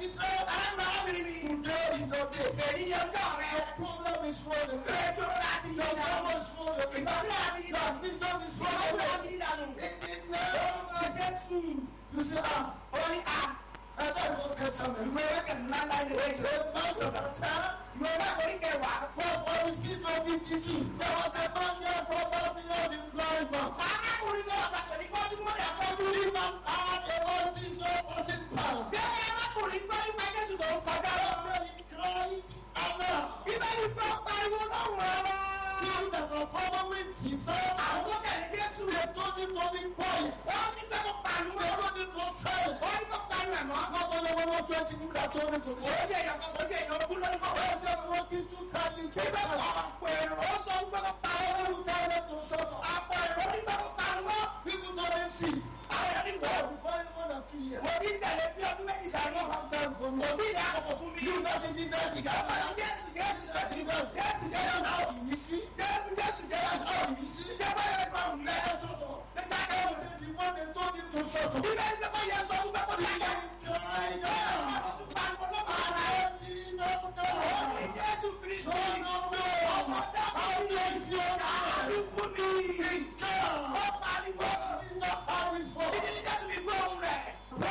sister, arábìnrin mi today is your day. èyí ni ọjọ́ rẹ Your problem is swollen. ètò láti yọ Your ìdánwò problem is swollen. ìgbàgbọ́ àti Your ìdánwò vision is ìgbàgbọ́ swollen. àti ìdánwò In the name of jésù You say, ah, orí a I thought it was Testament. ìwé wẹ́kẹ̀ ńlá ńlá ni wọ́n The month of the time, ìwé wẹ́kẹ̀ orí kẹwàá for for the seat of BTG, there was a man there for one million in blind man. arákùnrin náà bàtà ní kọ́jú mọ́lẹ̀ àkọ́jú rí ma And a Lord Jesus was in power. bẹ́ẹ̀ arákùnrin gbọ́ nípa jésù tó ń kọjá lọ After he cried, Allah, bíbélì gbọ́ pariwo lọ́rùn ọ̀rọ̀ he that was following Jesus, àwọn tó tẹ̀lé jésù they told him to be quiet. wọ́n ní pé kó pariwo They told him to say, wọ́n ní kó pariwo ẹ̀ mọ́ not only one or twenty people that told him to be ojú èèyàn kan ojú èèyàn ogún lórí kọ́ Well, they are working to tell you to bíbélì tell you. ọ̀pọ̀ èrò ó sọ wípé kó pariwo You tell them to shut up. àpò èrò ní pé kó pariwo People told him, see, àwọn èèyàn ní wọ́ọ̀ before you more than two years, mo ní tẹ̀lé bí ọdún méjì sáré I have time for me. kò tí ì ní àkókò fún mi. You not in this day, you got Ọ̀pọ̀ jésù jésù jésù Jesus. jésù jésù náà You see, jésù jésù jésù you see, jẹ́ báyọ̀ ẹ̀kọ́ ọ̀hún let lẹ́yìn. us shut up. nígbà tó ń The one they told him to shut up. bíbélì tó bá yẹ sọ wípé kó dákẹ́. Crying out. ọ̀tún pariwo ló máa ra ẹ̀. No, no, ó ní no. jésù kristu. No, no, no. ọmọ dábàá ní èsì ọ̀gá àdú fún mi. ó pariwo. It's not how it's for. ìdílé jésù mi gbọ́ ohùn rẹ̀.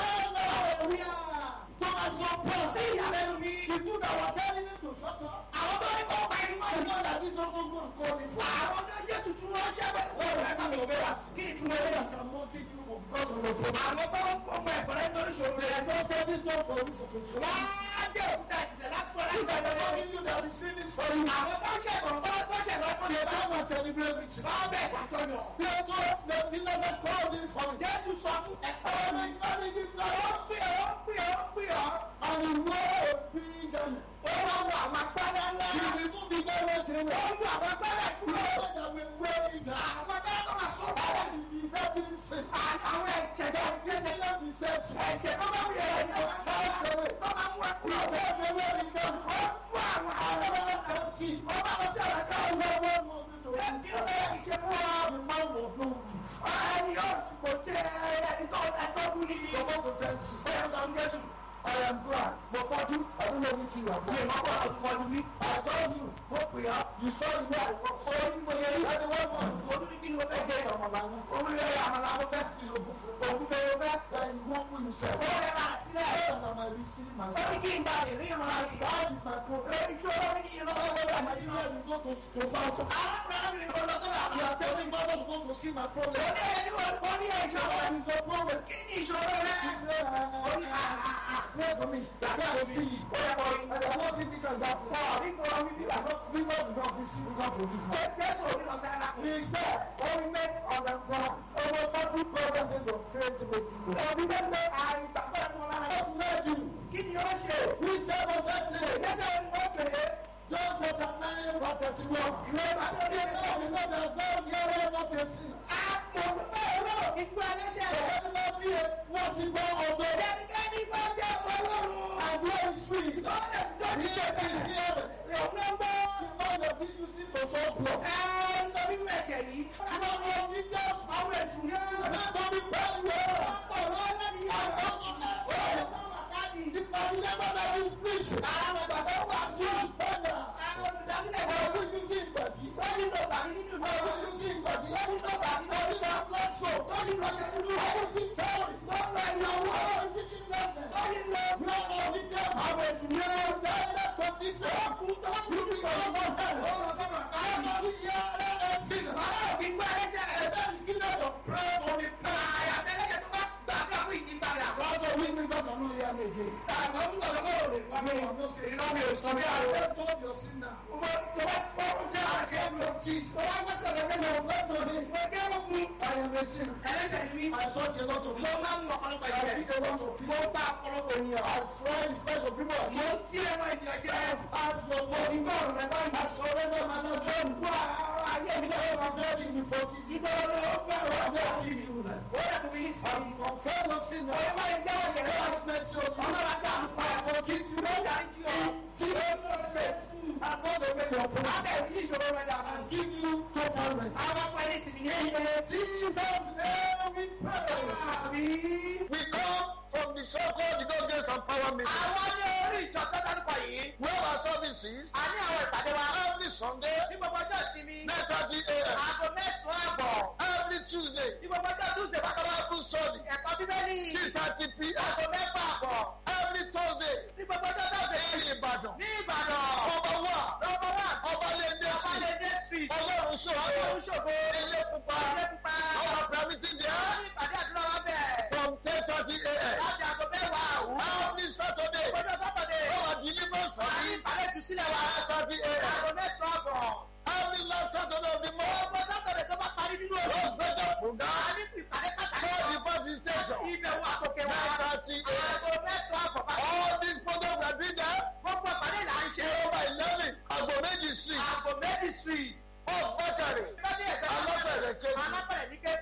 Hallelujah. Thomas was poor. sí ìyàlẹ́nu mi. People that were telling him to shut up. àwọn tó ní kó pariwo. I know that this not going to call him for. àwọn tó jésù tún wọ́n ṣẹ́ bẹ́ẹ̀. wọ́n rẹ̀ ká mi ò bẹ́ẹ̀ wá. kí ni tún wọ́n bẹ́ẹ̀ wá. I'm mocking you because of your problem. àwọn tó ń kọ́ ọmọ ẹ̀kọ́ rẹ̀ nítorí ìṣòro rẹ̀. I don't tell this one for you for to solve. wọ́n á jẹ́ òkúta ìtìsẹ̀ láti fọ́ra You ìgbà that are ìgbà telling you that the sin is for you. àwọn tó ń ṣẹ̀kọ̀ tó tó ṣẹ̀kọ̀ tó They lè bá come and celebrate with you. wọ́n bẹ̀ ṣàjọyọ̀. They told them, they never called him for you. jésù sọ fún ẹ̀kọ́ And mi. he told him, ó pè ọ́ pè ọ́ pè ọ́. and he wore a big garment. ó wá wọ àwọn agbádá ńlá. He removed the garment in ó the wọ àwọn agbádá kúrò. that we wear it down. àwọn agbádá tó máa sọ báyà. And he deserted sin. àwọn ẹ̀jẹ̀ tó ń gbé He left his self. ẹ̀jẹ̀ tó bá wúyẹ̀ ẹ̀ ní ọ̀gá tó máa mú ẹ kúrò. He said, "They wear it down." ó fún àwọn àwọn ọmọ tó ń kí. ó bá lọ sí àwọn ẹ̀ka And ọ̀gbọ́n. no one wanted to ẹ do kí ló bẹ́ẹ̀ that. fi ṣe fún ọ. The man was no good. ẹni yóò kò jẹ́ ẹni tó ẹ̀tọ́ kú ní. So what to tell you? ó yẹ kó ń jésù. I am glad. But for you, I don't know which you are. mi ò mọ̀ pé ọdún kọjú mi. I told you, what we are. You saw the way I was. ó ní mo yẹ rí. And the one was. mo tún ní kí ni mo fẹ́ jẹ. Come on, man. omi rẹ̀ àmàlà mo fẹ́. òkú fẹ́ mo fẹ́. Then you won't win yourself. ó rẹ̀ máa sílẹ̀. And I might receive ó ní myself. kí n bá lè rí ìrànlọ́ àti That is my problem. èyí tó lórí ní ìrànlọ́ lọ́wọ́ And àti you know, you go to, to Pastor. arákùnrin kò lọ sọ́dọ̀ You àwọn. are telling God to go to see my problem. ó ní ẹni wọ́n kọ́ ní ẹ̀jọ̀ What is your problem? kí ni ìṣòro rẹ̀. He said, ó ní uh, pray for me. I can't see you. ó yẹ kọ́ rí. And I want you to that. ọ̀ nípa omi bí wàá. We don't we don't see we don't produce man. jésù ò ní lọ sí arákùnrin. He said, when we make on the ground, over 40 provinces of faith to make you go. òbí bẹ́ẹ̀ pé àìgbàgbọ́ ẹ̀fọn lára ẹ̀. God led you. kí ni ó ṣe. We said on that day, jésù ni ó pè é. John chapter 9, verse 31. ìwé ìbàdàn He ṣe said, you know that God heareth not a sin. àpò bẹ́ẹ̀ lọ́wọ́ kí gbọ́ ẹlẹ́ṣẹ̀ So rẹ̀. everybody wọ́n ti gbọ́ ọ̀dọ́. ẹnikẹ́ni bá jẹ́ ọlọ́run. And where is free? He lọ́dẹ̀ tó ti ṣe is bẹ́ẹ̀. here. òun ló ń bọ́. The man of it you see to solve blood. ẹ ń sọ nínú ẹ̀jẹ̀ yìí. Àwọn ọmọ yìí jẹ́ àwọn èṣù yẹn. Remember the prayer. ọ̀pọ̀ lọ́wọ́ ní àwọn ọmọ ọ̀rẹ́ sọ́wọ́ káàdì. The parliament that is preach. àwọn bàbá wà sí. You stand up. àwọn olùdásílẹ̀ Are wọn. you using body? wọ́n ní lọ tàbí nínú ìlú. Are you using body? wọ́n ní lọ tàbí Are you nínú not blood show? wọ́n ní lọ ṣe dúdú. Are you using carry? wọ́n lọ ìyàwó. Are you using leather? wọ́n ní lọ. No, no, the devil. àwọn èṣù yẹn. Direct from this world. kú tó kú You ní be ọ̀rọ̀ over ó hell. lọ sọ́wọ́ káàdì. Everybody here, let us sing. bàbá òbí gbọ́ ẹlẹ́ṣẹ̀ rẹ̀. And that is given to pray for the àyàfẹ́lẹ́jẹ̀ tó bá gbàgbà fún ìyípadà. God of we will not know here again. àwọn ń gbọ́dọ̀ kọ́ òde wà ní ọdún sí iná mi ò sọ bí àwọn. Let go of your sin now. mo tó bá fọ́ oúnjẹ àjẹ́ mi ò tí. mo wá gbọ́sọ̀ lọ́jọ́ mi ò fẹ́ tó ní. mo jẹ́ wọ́n fún I am a sinner. ẹlẹ́ṣẹ̀ mi. I sought a lot of mo máa ń mọ ọ̀pọ̀lọpọ̀ I ìjẹ́. speak a lot of mo people. bá ọ̀pọ̀lọpọ̀ ènìyàn. I try the first of people. mo ń tí ẹ̀wọ̀n ènìyàn jẹ́. Ask your God. ìgbà ọ̀rọ̀ rẹ̀ báyìí. I surrender my life to you. wá ayé mi lọ́wọ́ I am ready before you. ìgbà ọ̀rọ̀ ó fẹ́ ọ̀rọ̀ ọ̀dọ́ àti ìlú rẹ̀. ó yẹ kó mi sí. I confess your sin. ó yẹ I báyìí jẹ́wọ́ ìṣẹ̀lẹ̀ wa. have mercy on you. ọlọ́run àti àǹfààní. I forgive you. ó darí kí ọ. See, I'm going to make your á promise. bẹ̀ ní ìṣòro rẹ̀ dà. and give you total rest. àwọn ọmọ ẹni sì ní ilé In Jesus' name we pray. àmì. We come from the so-called the God gave some power mention me. Àwọn ní orí ìjọ tó dárúkọ yìí. We have our services A ní àwọn ìpàdé wa. every Sunday, Ní gbogbo ọjọ́ ìsinmi. 9:30 a.m. Aago mẹ́sàn-án àbọ̀. Every Tuesday, Ní gbogbo ọjọ́ Tuesday bákan náà. Bible study, Ẹ̀kọ́ Bíbélì. 6:30 p.m. Aago mẹ́fà àbọ̀. Every Thursday, Ní gbogbo ọjọ́ Thursday. in Ibadan. Ní Ìbàdàn. Ọba wa, Lọ́wọ́ wà. ọba lẹ́ndé sí, Ọbalẹ̀dẹ street. ọlọ́run ṣòro, Ọlọ́run ṣògo. ilé pupa, Ilé pupa. our permitting Àwọn there ní ìpàdé àdúrà wa bẹ̀. from 10:30 a.m. Láti aago mẹ́wàá àwùjọ. Every Saturday, Ọjọ́ Sátọ̀dé. our deliverance Wà ní service, ìpàdé ìtúsílẹ̀ wa. 9:30 a.m. Aago mẹ́sàn-án àbọ̀. Every last Saturday of the month, Ọgbọ́n Sátọ̀dé tó bá parí nínú oṣù. those better A program, ní ìpàdé pàtàkì. call the party station, Ìbẹ̀wò àkókè wa. 9:30 a.m. Aago mẹ́sàn-án àbọ̀ bá. All these programs we are doing there, Gbogbo ìpàdé là ń ṣe. over 11, Agbomeji Street, Aago méjì street. off Bakari, Lọ́dún ẹ̀gbẹ́ Alábẹ̀rẹ̀ kejì. Alábẹ̀rẹ̀ ní kéde.